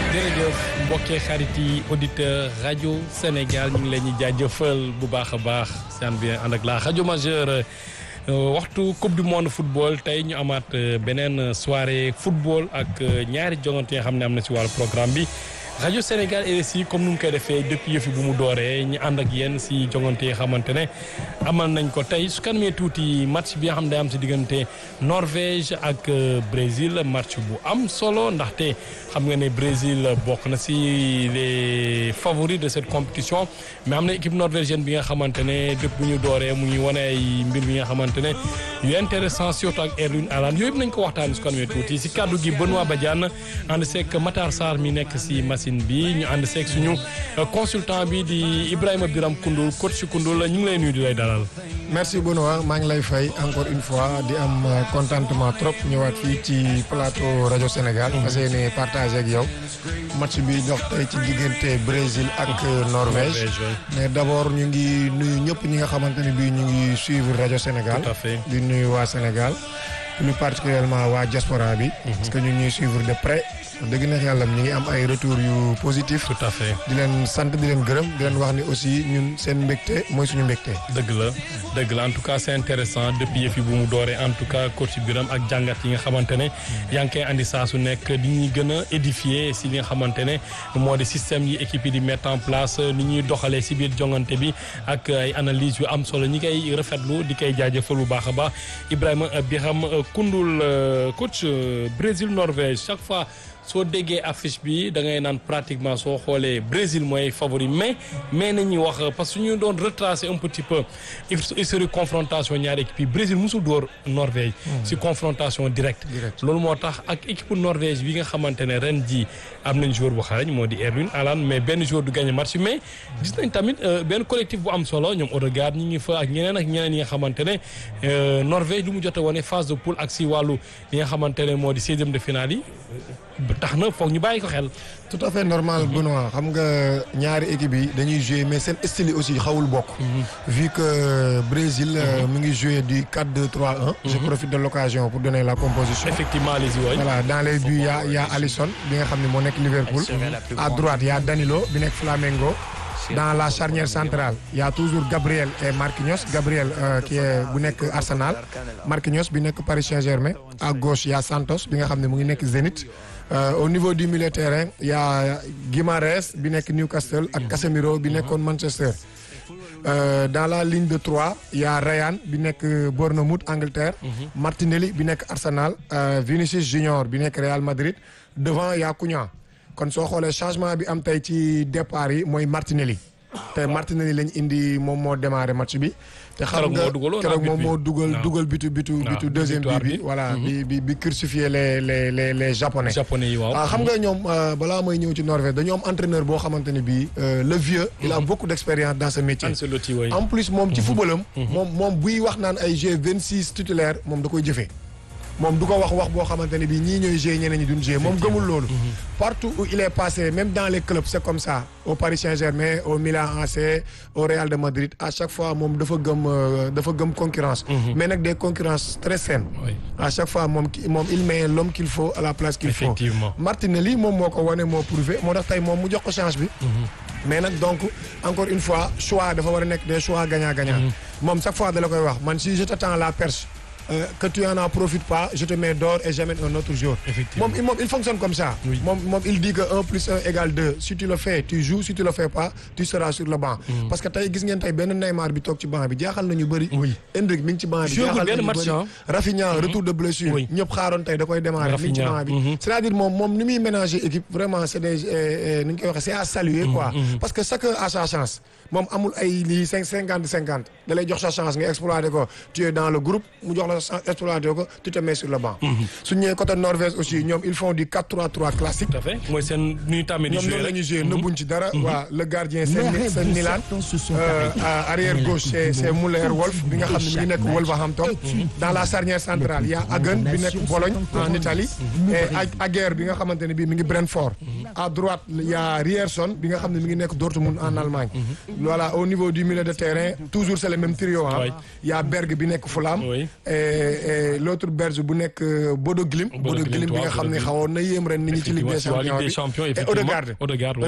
jërëjëf mbokkee xarit yi auditeur rajo Sénégal ñu ngi leen di jaajëfal bu baax a baax seen bien ànd ak la rajo majeure waxtu coupe du monde football tey ñu amaat beneen soirée football ak ñaari jongante yoo xam ne am na si wàllu programme bi rajo Sénégal RSI comme nu mu koy defee depuis yëfi bu mu dooree ñu ànd ak yéen si jongante yi xamante ne amal nañ ko tey su kanamee tuuti match bi nga xam ne day am si diggante Norvège ak Brésil match bu am solo ndaxte xam nga ne Brésil bokk na si les favoris de cette compétition mais am na équipe norvégienne bi nga xamante ne depuis bu ñu dooree mu ngi wane ay mbir bi nga xamante ne yu intéressant surtout ak Erling Haaland yooyu yëpp nañ ko waxtaan su kanamee tuuti si kàddu gi Benoît Badiane ànd seeg Matar Sarr mi nekk si machine bi ñu ànd seeg suñu consultant bi di Ibrahima Biram Koundoul coach Koundoul ñu ngi lay nuyu di lay dalal. merci Benoît maa ngi lay fay encore une fois di am contentement trop ñëwaat fii ci plateau rajo Sénégal. parce que ne partagé ak yow match bi dox tey ci diggante Brésil ak Norvège. mais d' abord ñu ngi nuyu ñëpp ñi nga xamante ne bii ñu ngi suivre rajo Sénégal. tout à fait di nuyu waa Sénégal. plus particulièrement waa diaspora bi. parce que ñu ñuy suivre de près. dëgg neex yàlla ñu ngi am ay retours yu positif tout à fait di leen sant di leen gërëm di leen wax ni aussi ñun seen mbégte mooy suñu mbégte. dëgg la dëgg la en tout cas c' est intéressant depuis yëf yi bu mu dooree en tout cas coach Biram ak jàngat yi nga xamante ne yaa ngi koy andi saa su nekk di ñuy gën a édifier si li nga xamante ne moo di système yi équipe yi di mettre en place ni ñuy doxalee si biir jongante bi ak ay analyse yu am solo ñi koy rafetlu di koy jaajëfal bu baax a baax Ibrahima Biram Koundoul coach Brésil Norvège chaque fois. soo déggee affiche bi da ngay naan pratiquement soo xoolee Brésil mooy favori mais mais nañuy wax parce que ñu doon retracer un petit peu historique confrontation ñaari équipe yi Brésil musul dóor Norvège si confrontation directe loolu moo tax ak équipe Norvège bi nga xamante ne ren ji am nañ joueur bu xarañ moo di Erling Haaland mais benn joueur du gagné match mais gis nañ tamit benn collectif bu am solo ñoom Odegaard ñi ngi fa ak ñeneen ak ñeneen yi nga xamante ne Norvège lu mu jot a wane phase de poule ak si wàllu li nga xamante ne moo di seizième de finale yi tax na foog ñu bàyyi ko xel. tout à fait normal Benoît xam nga ñaari équipe yi dañuy jouer mais seen style yi aussi xawul bokk. vu que Brésil mi ngi jouer du 4-2-3-1. je profite de l'occasion pour donner la composition. effectivement les yooyu. voilà dans les buts y a y a Alisson bi nga xam ne moo nekk Liverpool. à droite y a Danilo bi nekk Flamengo. dans la charnière centrale il y a toujours Gabriel et Marquinhos Gabriel euh, qui est bu nekk Arsenal Marquinhos bi nekk Paris Saint-Germain à gauche il y a Santos bi nga xam ne mu ngi nekk Zenit euh, au niveau du milieu terrain il y a Guimarães bi nekk Newcastle ak Casemiro bi nekkoon Manchester euh, dans la ligne de trois il y a Ryan bi nekk Bournemouth Angleterre Martinelli bi nekk Arsenal Vinicius Junior bi nekk Real Madrid devant il y a Cunha kon soo xoolee changement bi am tey ci départ yi mooy Martinelli te Martinelli lañ indi moom moo démarré match bi. te xam nga keroog moom moo dugal dugal bitu bitu bitu deuxième bi bi voilà bi bi bi crucifié les les les les japonais. japonais yi waaw. xam nga ñoom balaa may ñëw ci Norvège dañoo am entraîneur boo xamante ne bii le vieux. il a beaucoup d' expérience dans ce métier. en plus moom ci footballam. moom moom buy wax naan ay G vingt six titulaire moom da koy jëfee. moom du ko wax wax boo xamante ne bii ñii ñooy jouer ñeneen ñi duñ jouer moom gëmul loolu. partout où il est passé même dans les clubs c'est comme ça au Paris Saint-Germain au Milan AC au Real de Madrid à chaque fois moom dafa gëm dafa gëm concurrence. mais nag des concurrences très saines. à chaque fois moom moom il met l'homme qu'il faut à la place qu'il faut. effectivement Martinelli moom moo ko wane moo prouvé moo tax tey moom mu jox ko chance bi. mais nag donc encore une fois choix dafa war a nekk des choix gagnant-gagnant. moom chaque fois da la koy wax man si je t'attends la perche. Euh, que tu en profites pas je te mets dehors et j'amène un autre jour. moom moom il fonctionne comme ça. moom moom il dit que un plus un égale deux si tu le fais tu joues si tu le fais pas tu seras sur le banc. Mm. parce que tey gis ngeen tey benn Neymar bi toog ci banc bi jaaxal nañu bëri. oui Endrick mi ngi ci banc bi. jaaxal nañu bëri Rafinha retour de blessure. ñëpp xaaroon tey da koy démarrer. mi ngi ci banc bi c'est-à-dire moom moom ni muy ménager équipe vraiment c'est des ni ñu koy waxee c'est à saluer quoi. parce que chacun a sa chance. moom amul ay lii cinq cinquante cinquante da lay jox sa chance nga exploiter ko tu es dans le groupe mu jox la chance exploiter ko tu te mets sur le banc. su ñëwee côté Norvège aussi ñoom ils font du 4-3-3 classique. tout à fait mooy seen nuy tàmmee di jouer ñoom noonu la ñuy jouer nëbbuñ ci dara. waa le gardien c'est c'est Milan. arrière gauche c'est c'est Müller-Wolf bi nga xam ne mi ngi nekk Wolverhampton. dans la charnière centrale y a Hagen bi nekk Bologne en Italie. et Aguerd bi nga xamante ne bii mi ngi Brentford. à droite il y a Rierson bi nga xam ne mi ngi nekk Dortmund en Allemagne. voilà au niveau du milieu de terrain toujours c'est le même trio ah. Oui. il y a Berg bi nekk Fulham. Oui. et et l'autre Berge bu nekk euh, Bodo Glimt. Bodo Bodo Glimt Glimt, bi nga waaw, xam ne Bodo Glimt. xawoon na yéem ren nit ñi ci Ligue des Effectivement, Champions Ligue des bi. Champions, et effectivement. Odegaard. Odegaard, oui.